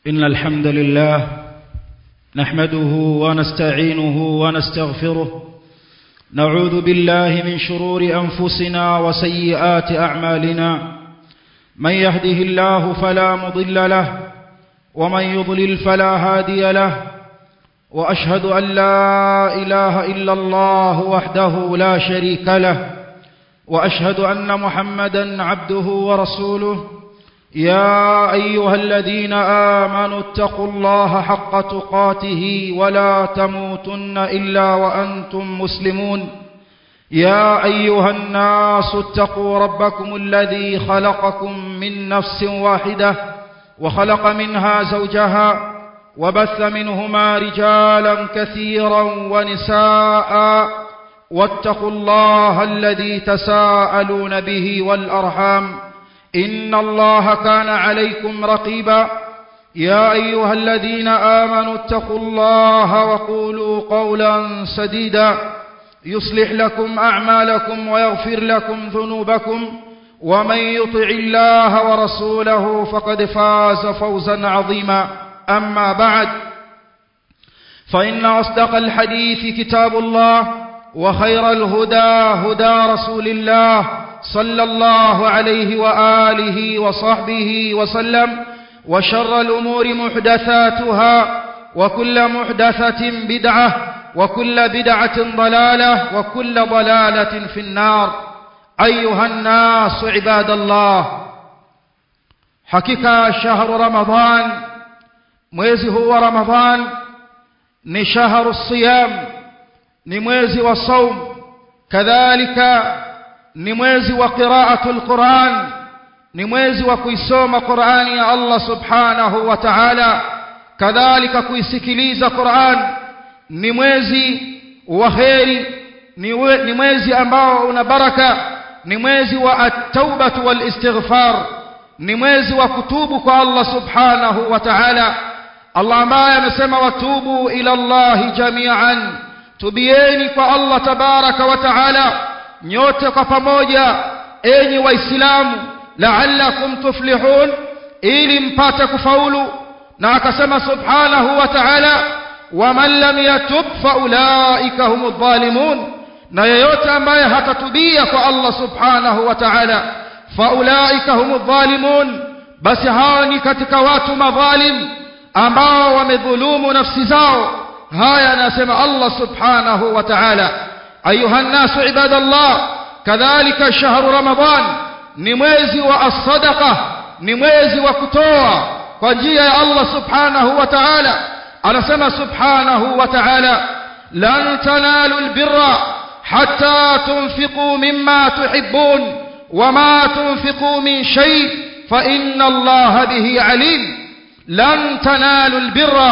إن الحمد لله نحمده ونستعينه ونستغفره نعوذ بالله من شرور أنفسنا وسيئات أعمالنا من يهده الله فلا مضل له ومن يضلل فلا هادي له وأشهد أن لا إله إلا الله وحده لا شريك له وأشهد أن محمدا عبده ورسوله يا أيها الذين آمنوا اتقوا الله حق تقاته ولا تموتن إلا وأنتم مسلمون يا أيها الناس اتقوا ربكم الذي خلقكم من نفس واحدة وخلق منها زوجها وبث منهما رجالا كثيرا ونساء واتقوا الله الذي تساءلون به والأرحام إن الله كان عليكم رقيبا يا أيها الذين آمنوا اتقوا الله وقولوا قولا سديدا يصلح لكم أعمالكم ويغفر لكم ذنوبكم ومن يطع الله ورسوله فقد فاز فوزا عظيما أما بعد فإن أصدق الحديث كتاب الله وخير الهدى هدى رسول الله صلى الله عليه وآله وصحبه وسلم وشر الأمور محدثاتها وكل محدثة بدعة وكل بدعة ضلالة وكل ضلالة في النار أيها الناس عباد الله حقيقة شهر رمضان mwezi huu wa ramadhan ni shahru siyam ni mwezi wa saum kadhalika ni mwezi wa qiraatul Qur'an ni mwezi wa kuisoma Qur'ani ya Allah subhanahu wa ta'ala kadhalika kuisikiliza Qur'an ni mwezi wa kheri ni mwezi ambao una baraka ni mwezi wa at-taubatu wal istighfar ni mwezi wa kutubu kwa Allah subhanahu wa ta'ala Allah ambaye amesema watubu ila Allah jami'an tubieni kwa Allah tabaraka wa ta'ala nyote kwa pamoja enyi waislamu la'allakum tuflihun ili mpate kufaulu na akasema subhanahu wa ta'ala waman lam yatub faulaika humudh dhalimun na yeyote ambaye hatatubia kwa Allah subhanahu wa ta'ala faulaika humudh dhalimun basi hao ni katika watu madhalim ambao wamedhulumu nafsi zao haya anasema Allah subhanahu wa ta'ala أيها الناس عباد الله كذلك شهر رمضان نموزي والصدقة نموزي وكتوى فجي الله سبحانه وتعالى أنا سمى سبحانه وتعالى لن تنالوا البر حتى تنفقوا مما تحبون وما تنفقوا من شيء فإن الله به عليم لن تنالوا البر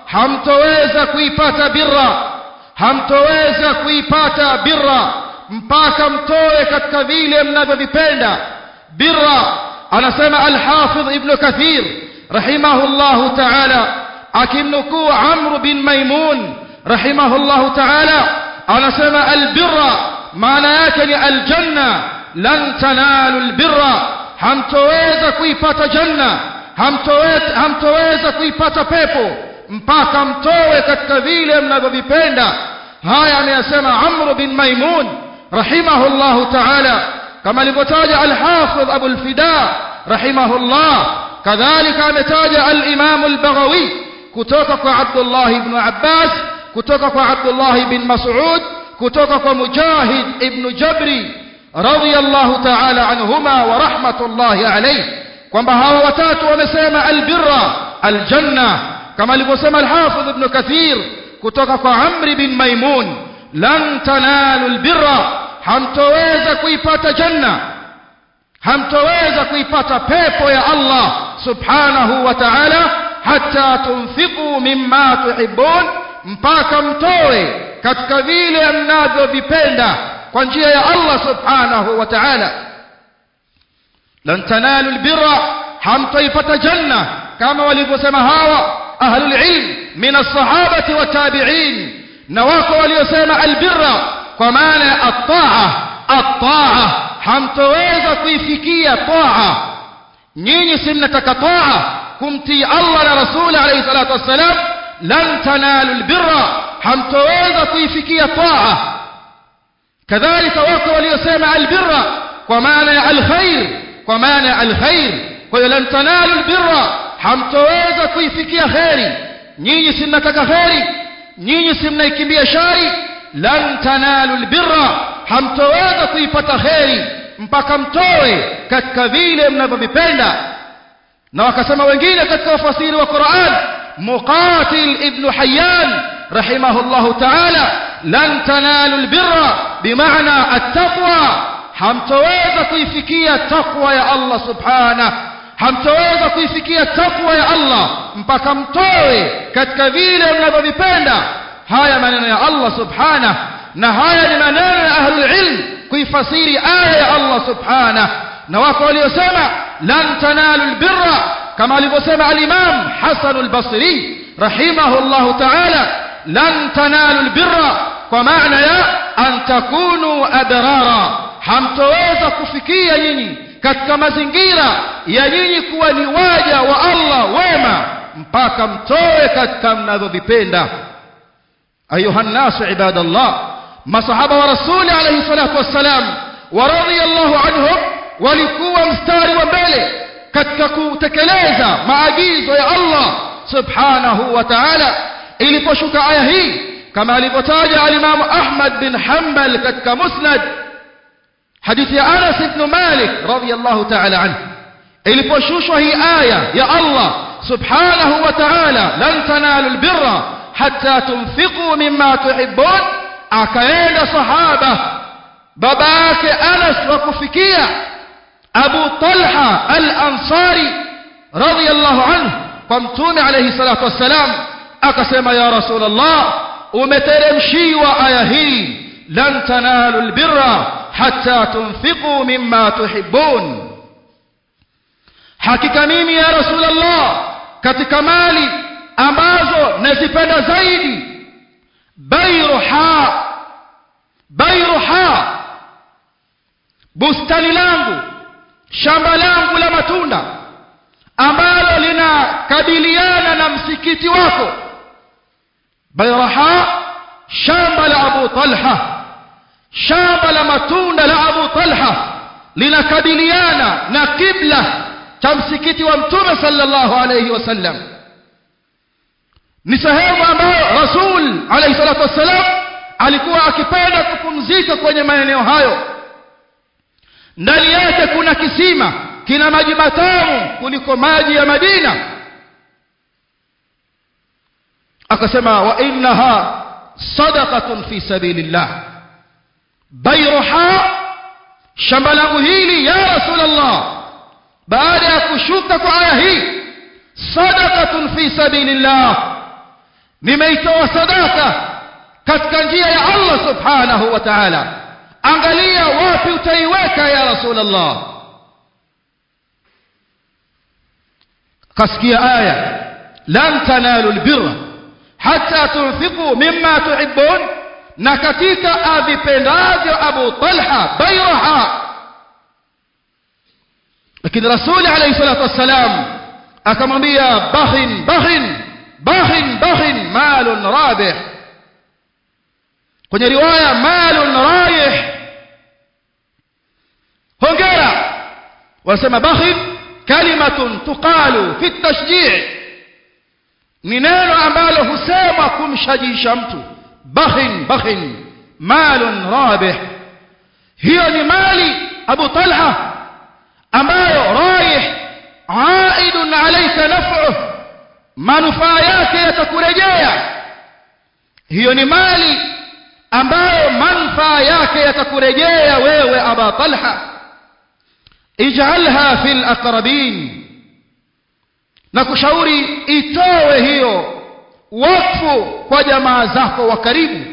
حمتويز كيفات برا hamtoweza kuipata birra mpaka mtoe katika vile mnavyovipenda birra anasema al-Hafidh Ibn Kathir rahimahullahu ta'ala akimnukuu Amr bin Maimun rahimahullahu ta'ala anasema al-birra maana yake ni al-janna lan tanalu al-birra hamtoweza kuipata janna hamtoweza hamtoweza kuipata pepo mpaka mtoe katika vile mnavyovipenda haya ameyasema Amr bin Maimun rahimahullahu ta'ala kama alivyotaja al-Hafidh Abu al-Fida rahimahullah kadhalika ametaja al-Imam al-Baghawi kutoka kwa Abdullah ibn Abbas kutoka kwa Abdullah ibn Mas'ud kutoka kwa Mujahid ibn Jabri radiyallahu ta'ala anhuma wa rahmatullahi alayhi kwamba hawa watatu wamesema al-birra al-janna kama alivyosema al-Hafidh Ibn Kathir kutoka kwa Amr bin Maimun lan tanalu albirra hamtoweza kuipata janna hamtoweza kuipata pepo ya Allah subhanahu wa ta'ala hatta tunfiqu mimma tuhibbun mpaka mtoe katika vile mnavyovipenda kwa njia ya Allah subhanahu wa ta'ala lan tanalu albirra hamtoipata janna kama walivyosema hawa أهل العلم من الصحابة والتابعين نواكو وليسيما البر كمانا الطاعة الطاعة hamtoweza kuifikia taa nyinyi si mnataka taa kumtii Allah na rasuli alayhi salatu wassalam lan tanalu albirra hamtoweza kuifikia taa kadhalika wako waliosema albirra kwa maana ya alkhair kwa maana ya alkhair kwa hiyo lan tanalu albirra hamtoweza kuifikia kheri nyinyi si mnataka kheri nyinyi si mnaikimbia shari lan tanalu albirra hamtoweza kuipata kheri mpaka mtoe katika vile mnavyovipenda na wakasema wengine katika wafasiri wa Qur'an muqatil ibn hayyan rahimahullahu ta'ala lan tanalu albirra bimaana at-taqwa hamtoweza kuifikia taqwa ya Allah subhanahu hamtoweza kuifikia takwa ya Allah mpaka mtoe katika vile mnavyovipenda haya maneno ya Allah subhanahu na haya ni maneno ya ahlul ilm kuifasiri aya ya Allah subhanahu na wako waliosema lan tanalu albirra kama alivyosema al-Imam Hasan al-Basri rahimahullah ta'ala lan tanalu albirra kwa maana ya an takunu adrara hamtoweza kufikia nyinyi katika mazingira ya nyinyi kuwa ni waja wa Allah wema mpaka mtoe katika mnavyovipenda ayuha nnasu ibadallah masahaba wa rasuli alayhi salatu wassalam wa radiyallahu anhum walikuwa mstari wa mbele katika kutekeleza maagizo ya Allah subhanahu wa ta'ala iliposhuka aya hii kama alivyotaja al-Imam Ahmad bin Hanbal katika Musnad حديث أنس بن مالك رضي الله تعالى عنه iliposhushwa hii aya ya Allah subhanahu wa ta'ala lan tanalu albirra hatta tunfiqu mimma tuhibbun akaenda sahaba baba yake Anas wa kufikia Abu Talha al-Ansari radiyallahu anhu kwa mtume alayhi salatu wassalam akasema ya rasulullah umeteremshiwa aya hii lan tanalu albirra hatta tunfiqu mimma tuhibbun hakika mimi ya rasulullah katika mali ambazo nazipenda zaidi bayruha bayruha bustani langu shamba langu la matunda ambalo linakabiliana na msikiti wako bayraha shamba la abu talha shamba la matunda la Abu Talha linakabiliana na kibla cha msikiti wa Mtume sallallahu alayhi wasallam ni sehemu ambayo Rasul alayhi salatu wasallam alikuwa akipenda kupumzika kwenye maeneo hayo ndani yake kuna kisima kina maji matamu kuliko maji ya Madina akasema wa innaha sadaqatun fi sabilillah bayruha shamba langu hili ya rasulullah baada ya kushuka kwa aya hii sadaqatun fi sabilillah nimeitoa sadaka katika njia ya Allah subhanahu wa ta'ala angalia wapi utaiweka ya rasulullah kasikia aya lan tanalu albirra hatta tunfiqu mimma tuhibbun na katika avipendavyo Abu Talha bayraha lakini rasuli alayhi salatu wassalam akamwambia bakhin bakhin bakhin bakhin malun rabih kwenye riwaya malun rayih hongera wasema bakhin kalimatun tuqalu fi tashji' ni neno ambalo husemwa kumshajisha mtu bakhin bakhin malun rabih hiyo ni mali Abu Talha ambayo raih aidun alayka naf'uh manufaa yake yatakurejea hiyo ni mali ambayo manufaa yake yatakurejea wewe Aba Talha ij'alha fil aqrabin na kushauri itowe hiyo wakfu kwa jamaa zako wa karibu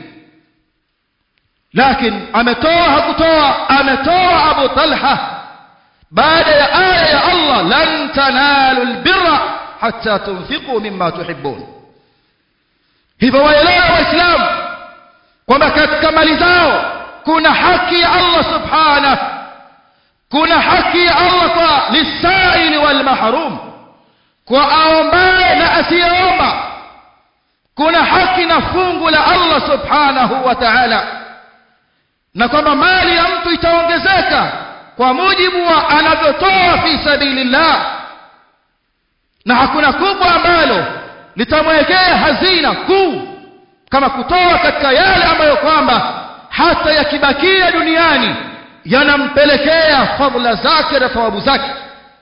lakini ametoa hakutoa ametoa Abu Talha baada ya aya ya Allah lan tanalu albirra hatta tunfiqu mimma tuhibbun hivyo waelewa waislamu kwamba katika mali zao kuna haki ya Allah subhanahu kuna haki ya Allah kwa lisaili wal mahrum kwa aombaye na asiyeomba kuna haki na fungu la Allah subhanahu wa ta'ala na kwamba mali ya mtu itaongezeka kwa mujibu wa anavyotoa fi sabilillah na hakuna kubwa ambalo litamwekea hazina kuu kama kutoa katika yale ambayo kwamba hata yakibakia duniani yanampelekea fadhila zake na thawabu zake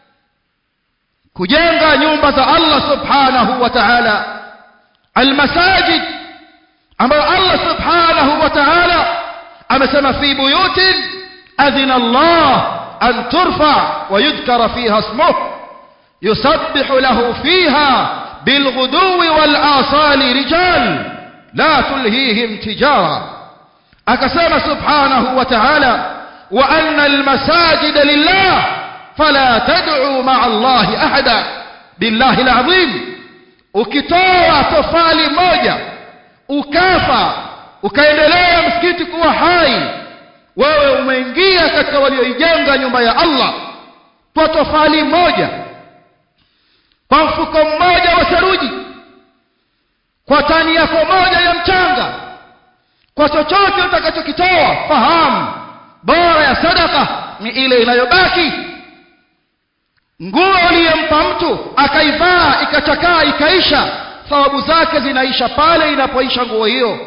kujenga nyumba za Allah subhanahu wa ta'ala almasajid ambayo Allah subhanahu wa ta'ala amesema fi buyutin adhina Allah an turfa wa yudhkara fiha ismuhu yusabbihu lahu fiha bilghudwi wal asali rijal la tulhihim tijara akasema subhanahu wa ta'ala wa anna almasajida lillah fala tad'u ma'a allahi ahada billahi alazim ukitoa tofali moja ukafa ukaendelea msikiti kuwa hai wewe umeingia katika walioijenga nyumba ya Allah kwa tofali moja kwa mfuko mmoja wa saruji kwa tani yako moja ya mchanga kwa chochote utakachokitoa fahamu bora ya sadaka ni ile inayobaki nguo uliyempa mtu akaivaa ikachakaa ikaisha thawabu zake zinaisha pale inapoisha nguo hiyo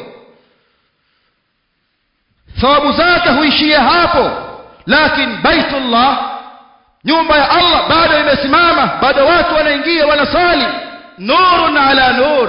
thawabu zake huishia hapo lakini baitullah nyumba ya Allah bado imesimama bado watu wanaingia wanasali nurun ala nur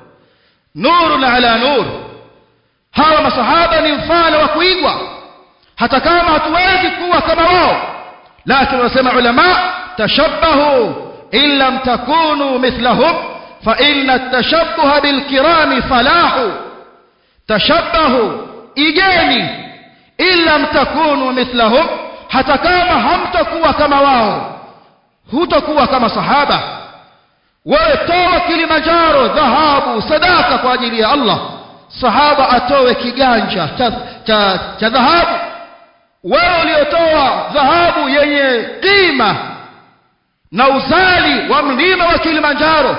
nurun ala nur hawa masahaba ni mfano wa kuigwa hata kama hatuwezi kuwa kama wao lakini wanasema ulama tashabbahu in lam takunu mithlahum fa inna at-tashabbuha bil kirami falahu tashabbahu igeni in lam takunu mithlahum hata kama hamtakuwa kama wao hutakuwa kama sahaba wewe toa Kilimanjaro dhahabu sadaka kwa ajili ya Allah sahaba atoe kiganja cha cha, cha dhahabu wewe uliotoa dhahabu yenye kima na uzali wa mlima wa Kilimanjaro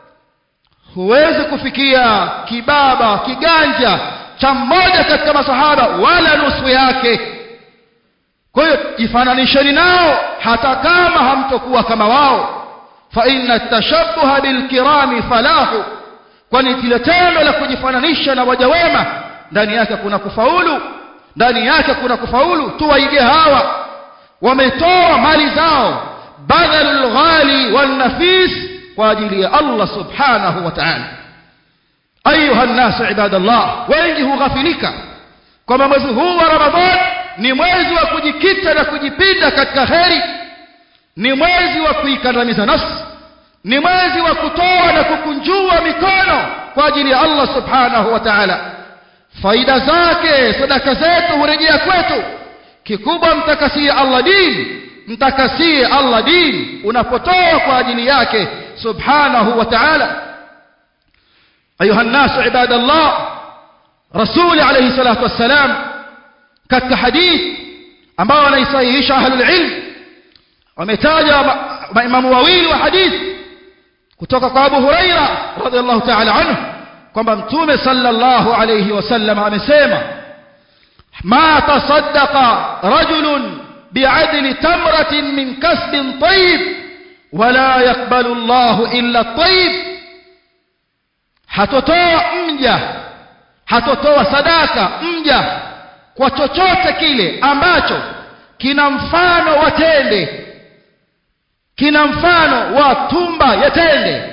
huwezi kufikia kibaba kiganja cha mmoja katika masahaba wala nusu yake kwa hiyo jifananisheni nao hata kama hamtokuwa kama wao fa inna tashabbuha bilkirami falahu kwani kile tendo la kujifananisha na waja wema ndani yake kuna kufaulu ndani yake kuna kufaulu tuwaige hawa wametoa mali zao badalul ghali wan nafis kwa ajili ya Allah subhanahu wa ta'ala ayuha an-nas ibadallah wengi hughafilika kwamba mwezi huu wa ramadhan ni mwezi wa kujikita na kujipinda katika kheri ni mwezi wa kuikandamiza nafsi ni mwezi wa kutoa na kukunjua mikono kwa ajili ya Allah subhanahu wa ta'ala faida zake sadaka zetu hurejea kwetu kikubwa mtakasie Allah dini mtakasie Allah dini unapotoa kwa ajili yake subhanahu wa ta'ala ayuha الناس عباد الله رسول عليه الصلاه والسلام katika hadith ambao wanaisahihisha ahlul ilm wametaja maimamu wawili wa hadith kutoka kwa Abu Huraira radhiallahu ta'ala anhu kwamba mtume sallallahu alayhi wasallam amesema ma tasaddaqa rajulun bi'adli tamratin min kasbin tayyib wala yaqbalu Allah illa tayyib hatotoa mja hatotoa sadaka mja kwa chochote kile ambacho kina mfano wa tende kina mfano wa tumba ya tende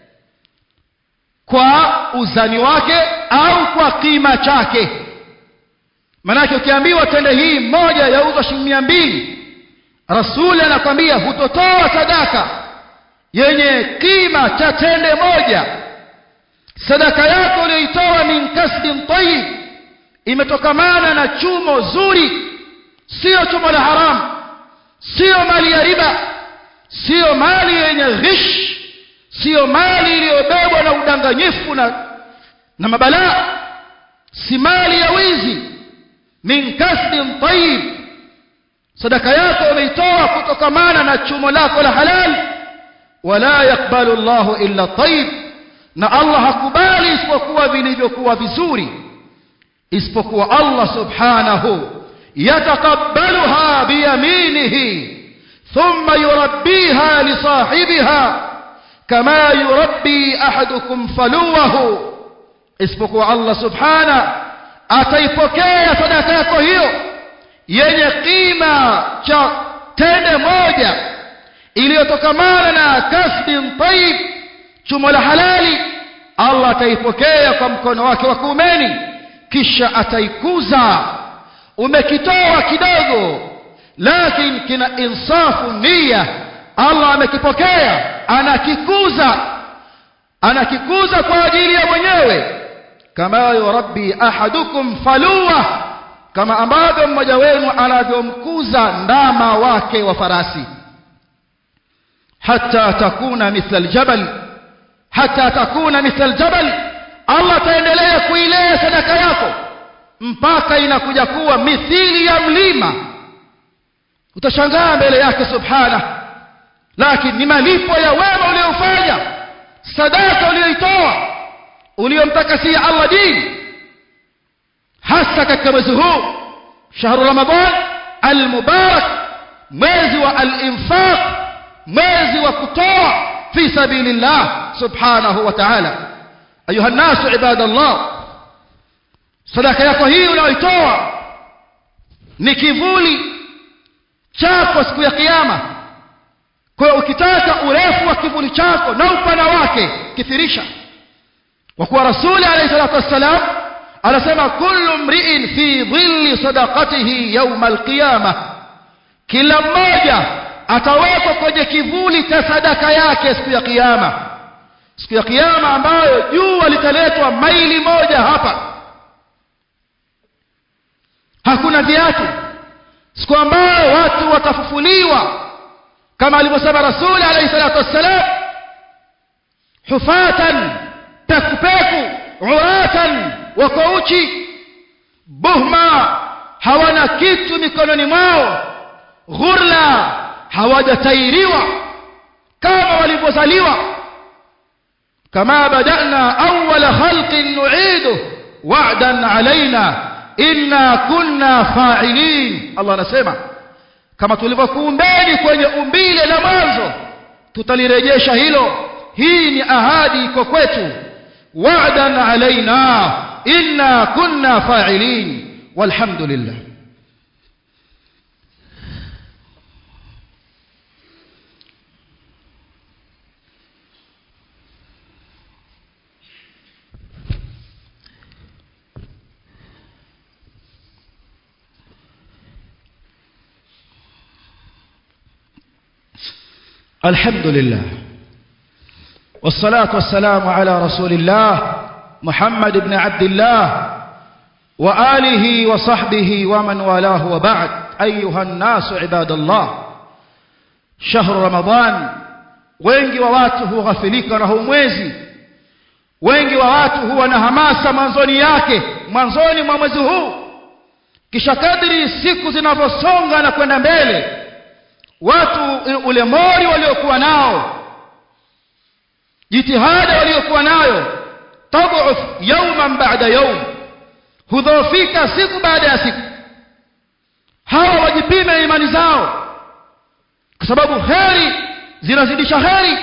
kwa uzani wake au kwa kima chake manake ukiambiwa tende hii moja yauzwa shilingi mia mbili rasuli anakwambia hutotoa sadaka yenye kima cha tende moja sadaka yako uliyoitoa min kasbin tayyib imetokamana na chumo zuri sio chumo la haramu sio mali ya riba sio mali yenye ghish sio mali iliyobebwa na udanganyifu na na mabalaa si mali ya wizi min kasbin tayyib sadaka yako umeitoa kutokamana na chumo lako la halal wala yakbalu Allahu illa tayyib na Allah hakubali isipokuwa vilivyokuwa vizuri isipokuwa Allah subhanahu yatakabbaluha biyaminihi thumma yurabbiha li sahibiha kama yurabbi ahadukum faluwahu isipokuwa Allah subhana ataipokea sadaka yako hiyo yenye kima cha tende moja iliyotokamana na kasbin tayyib chumo la halali Allah ataipokea kwa mkono wake wa kuumeni kisha ataikuza umekitoa kidogo lakini kina insafu nia Allah amekipokea anakikuza anakikuza kwa ajili ya mwenyewe kama yurabbi ahadukum faluwa kama ambavyo mmoja wenu anavyomkuza ndama wake wa farasi hata takuna mithla aljabal hata takuna mithla aljabal Allah ataendelea kuilea sadaka yako mpaka inakuja kuwa mithili ya mlima utashangaa mbele yake subhana lakini ni malipo ya wema uliofanya sadaka uliyoitoa uliyomtakasia Allah dini hasa katika mwezi huu shahru ramadan almubarak mwezi wa al-infaq mwezi wa kutoa fi sabilillah subhanahu wa ta'ala ayuha nasu ibadallah sadaka yako hii unayoitoa ni kivuli chako siku ya kiyama kwa hiyo ukitaka urefu wa kivuli chako na upana wake kithirisha kwa kuwa rasuli alayhi salatu wassalam anasema kullu mri'in fi dhilli sadaqatihi yawma alqiyama kila mmoja atawekwa kwenye kivuli cha sadaka yake siku ya kiyama siku ya kiyama ambayo jua litaletwa maili moja hapa hakuna viatu siku ambayo watu watafufuliwa kama alivyosema rasuli alayhi salatu wassalam hufatan pekupeku uratan wako uchi buhma hawana kitu mikononi mwao ghurla hawajatairiwa kama walivyozaliwa kama badana awwala khalqin nu'idu wa'dan alaina inna kunna fa'ilin Allah anasema kama tulivyokuumbeni kwenye umbile la mwanzo tutalirejesha hilo hii ni ahadi iko kwetu wa'dan alaina inna kunna fa'ilin walhamdulillah الحمد لله والصلاة والسلام على رسول الله محمد بن عبد الله وآله وصحبه ومن والاه وبعد أيها الناس عباد الله شهر رمضان wengi wa watu hughafilika na huu mwezi wengi wa watu huwa na hamasa mwanzoni yake mwanzoni mwa mwezi huu kisha kadri siku zinavyosonga na kwenda mbele watu ule mori waliokuwa nao jitihada waliokuwa nayo tadhuf yawman ba'da yawm hudhofika siku baada ya siku hawa wajipime imani zao kwa sababu kheri zinazidisha kheri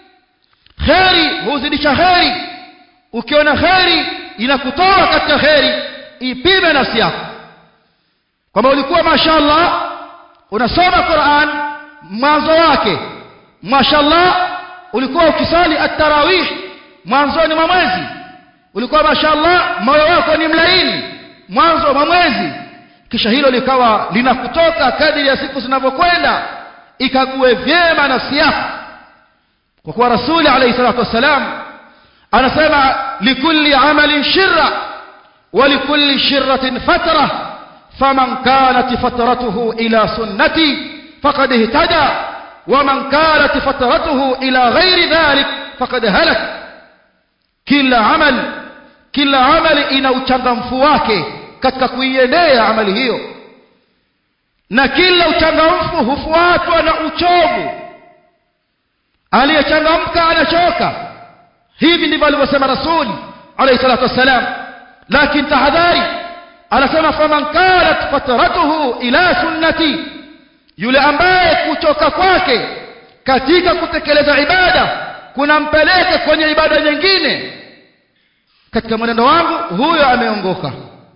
kheri huzidisha kheri ukiona kheri inakutoa katika kheri ipime nafsi yako kwamba ulikuwa mashaallah unasoma Qur'an mwanzo wake mashallah ulikuwa ukisali at-tarawih mwanzoni mwa mwezi ulikuwa mashallah moyo wako ni mlaini mwanzo wa mwezi kisha hilo likawa linakutoka kadiri ya siku zinavyokwenda ikague vyema nafsi yako kwa kuwa rasuli alayhi salatu wasalam anasema likulli amalin shirra wa likulli shirratin fatra faman kanat fatratuhu ila sunnati faqad ihtada ومن كانت فترته إلى غير ذلك فقد هلك كل عمل كل عمل ina uchangamfu wake katika kuiendea amali hiyo na kila uchangamfu hufuatwa na uchovu aliyechangamka anachoka hivi ndivyo alivyosema rasuli alayhi salatu wassalam lakini tahadhari anasema faman kanat fatratuhu ila sunnati yule ambaye kuchoka kwake katika kutekeleza ibada kunampeleka kwenye ibada nyingine katika mwenendo wangu huyo ameongoka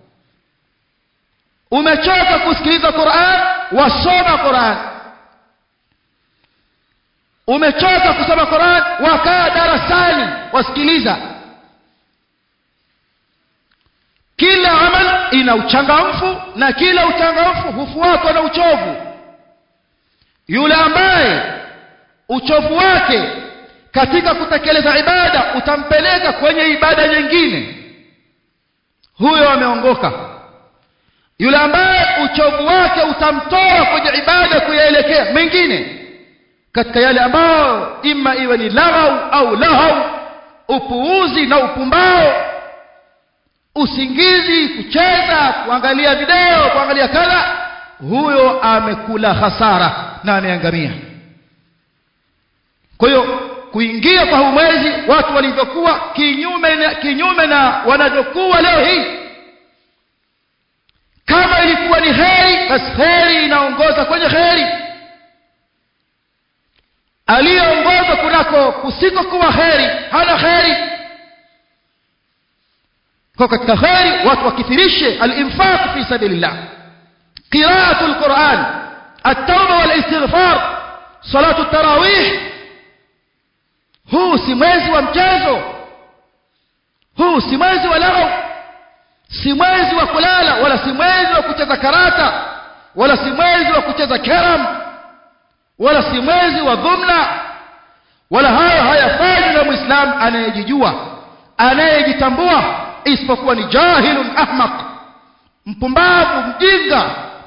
umechoka kusikiliza Qur'an wasoma Qur'an umechoka kusoma Qur'an wakaa darasani wasikiliza kila amal ina uchangamfu na kila uchangamfu hufuatwa na uchovu yule ambaye uchovu wake katika kutekeleza ibada utampeleka kwenye ibada nyingine huyo ameongoka yule ambaye uchovu wake utamtoa kwenye ibada kuyaelekea mengine katika yale ambayo ima iwe ni laghau au lahau upuuzi na upumbao usingizi kucheza kuangalia video kuangalia kadha huyo amekula hasara na ameangamia kwa hiyo kuingia kwa huu mwezi watu walivyokuwa kinyume na, kinyume na wanavyokuwa leo hii kama ilikuwa ni heri basi heri inaongoza kwenye heri aliyeongoza kunako kusikokuwa heri hana heri kwa katika heri watu wakithirishe al-infaq fi sabilillah qira'atu al-Qur'an at-tawba wal-istighfar salatu at-tarawih huu si mwezi wa mchezo huu si mwezi wa lao si mwezi wa kulala wala si mwezi wa kucheza karata wala si mwezi wa kucheza keram wala si mwezi wa dhumna wala hayo hayafanywi na muislamu anayejijua anayejitambua isipokuwa ni jahilun ahmaq mpumbavu mjinga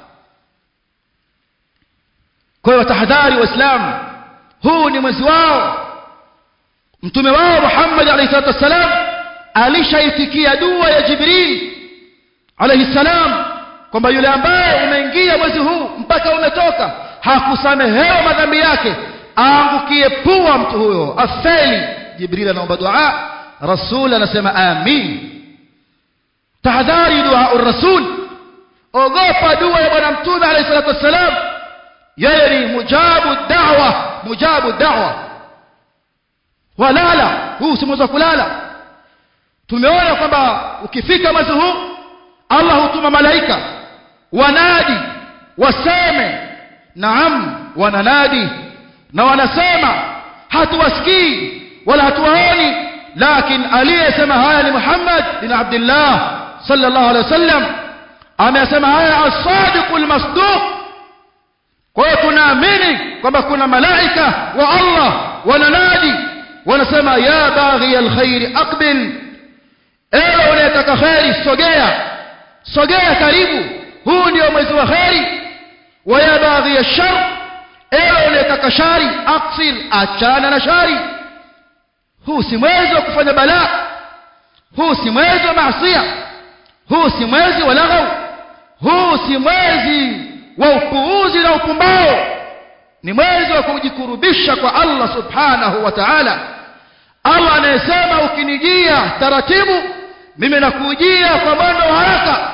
kwa hiyo tahadhari waislamu huu ni mwezi wao mtume wao Muhammad alayhi salatu wasalam alishaitikia dua ya Jibril alayhi salam kwamba yule ambaye umeingia mwezi huu mpaka umetoka hakusamehewa madhambi yake aangukie pua mtu huyo afeli Jibril anaomba dua rasul anasema amin tahadhari dua rasul ogopa dua ya bwana mtume alayhi salatu wasalam yeye ni mujabu da'wa mujabu da'wa walala huu si mwezi wa kulala tumeona kwamba ukifika mwezi huu Allah hutuma malaika wanadi waseme naam wananadi na wanasema hatuwasikii wala hatuwaoni lakini aliyesema haya ni Muhammad bin Abdullah sallallahu alaihi wasallam amesema haya as-sadiqul masduq kwa hiyo tunaamini kwamba kuna malaika wa Allah wananadi wanasema ya baghi alkhair aqbil ewe unayetaka khairi sogea sogea karibu huu ndio mwezi wa khairi wa ya baghi alshar ewe unayetaka shari aqsir achana na shari huu si mwezi wa kufanya balaa huu si mwezi wa maasiya huu si mwezi wa laghau huu si mwezi wa upuuzi na upumbao ni mwezi wa kujikurubisha kwa Allah subhanahu wa ta'ala Allah anayesema ukinijia taratibu mimi nakujia kwa mwendo wa haraka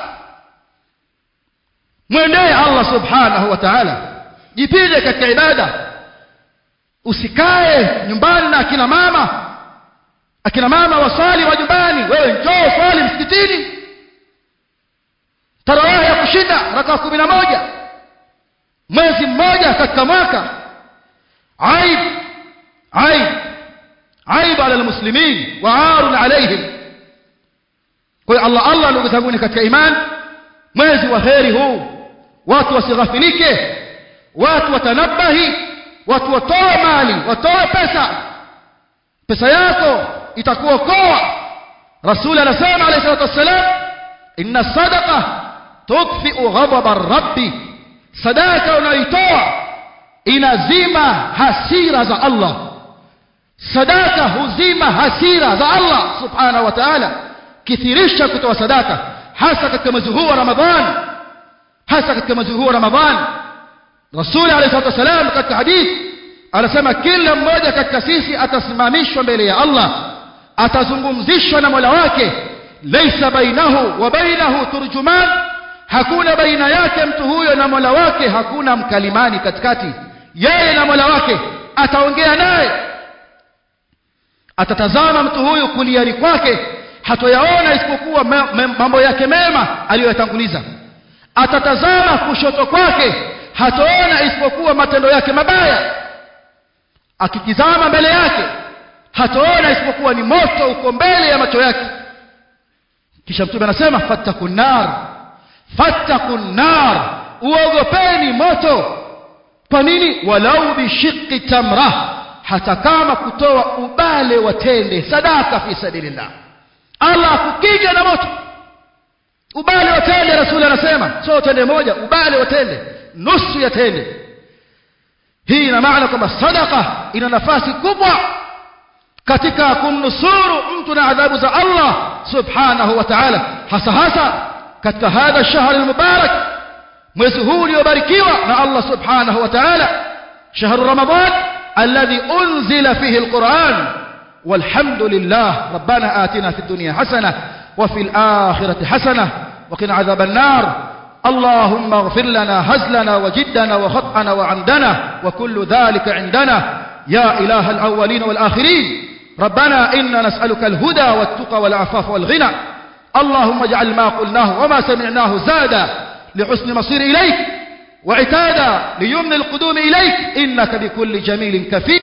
mwendee Allah subhanahu wa ta'ala jipinde katika ibada usikae nyumbani na akina mama akina mama wasali majumbani wewe njoo swali msikitini tarawih ya kushinda raka 11 mwezi mmoja katika mwaka aib aib aib ala almuslimin wa arun alaihim kwa hiyo Allah Allah ndugu zangu katika iman mwezi wa heri huu watu wasighafilike watu watanabahi watu watoe mali watoe pesa pesa yako itakuokoa rasul anasema alayhi salatu wassalam inna sadaqa tudfi'u ghadaba rabbi sadaka unayoitoa inazima hasira za Allah sadaka huzima hasira za Allah subhanahu wa ta'ala kithirisha kutoa sadaka hasa katika mwezi huu wa Ramadhan hasa katika mwezi huu wa Ramadhan Rasul alayhi salatu wasalam katika hadith anasema kila mmoja katika sisi atasimamishwa mbele ya Allah atazungumzishwa na Mola wake laysa bainahu wa bainahu turjuman hakuna baina yake mtu huyo na Mola wake hakuna mkalimani katikati yeye na Mola wake ataongea naye atatazama mtu huyu kuliani kwake hatoyaona isipokuwa mambo yake mema aliyoyatanguliza atatazama kushoto kwake hatoona isipokuwa matendo yake mabaya akitizama mbele yake hatoona isipokuwa ni moto uko mbele ya macho yake kisha mtume anasema fattakun nar fattakun nar uogopeni moto kwa nini walau bishiqqi tamra hata kama kutoa ubale wa tende sadaka fi sabilillah Allah akukija na moto ubale wa tende rasuli anasema sio tende moja ubale wa tende nusu ya tende hii ina maana kwamba sadaka ina nafasi kubwa katika kumnusuru mtu na adhabu za Allah subhanahu wa ta'ala hasa hasa katika hadha shahr almubarak mwezi huu uliobarikiwa na Allah subhanahu wa ta'ala shahru ramadan alladhi unzila fihi alquran والحمد لله ربنا آتنا في الدنيا حسنة وفي الآخرة حسنة وقنا عذاب النار اللهم اغفر لنا هزلنا وجدنا وخطأنا وعمدنا وكل ذلك عندنا يا إله الأولين والآخرين ربنا إنا نسألك الهدى والتقى والعفاف والغنى اللهم اجعل ما قلناه وما سمعناه زادا لحسن مصير إليك وعتادا ليمن القدوم إليك إنك بكل جميل كفيل